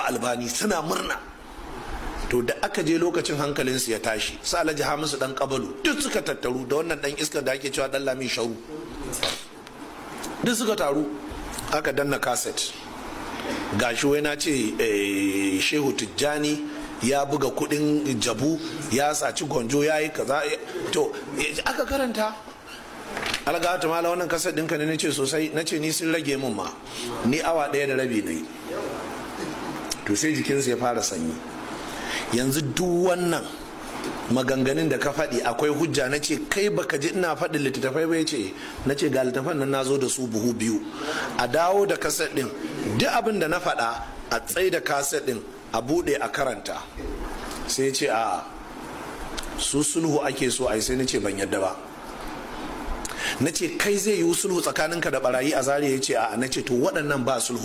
albani suna murna to da aka je lokacin hankalinsu ya tashi sa alhaji hamisu dan kabalu duk suka tattaru da wannan dan iskar da ake cewa dan lami sharu duk suka taru aka danna kaset gashi wai na ce shehu tijjani ya buga kudin jabu ya saci gonjo ya yi kaza to aka karanta alga ta mala wannan kasar ɗinka ne nace sosai nace ni sun rage min ma ni awa ɗaya da rabi na yi to sai jikinsa ya fara sanyi yanzu duk wannan maganganun da ka faɗi akwai hujja na ce kai baka ji ina faɗin littattafai ba ce na ce ga littattafan nan na zo da su buhu biyu a dawo da kaset ɗin duk abin da na faɗa a tsai da kaset ɗin a buɗe a karanta sai ce a su sulhu ake so a sai na ce ban yadda ba na ce kai zai yi sulhu tsakaninka da barayi a zariya ya ce a na ce to waɗannan ba sulhu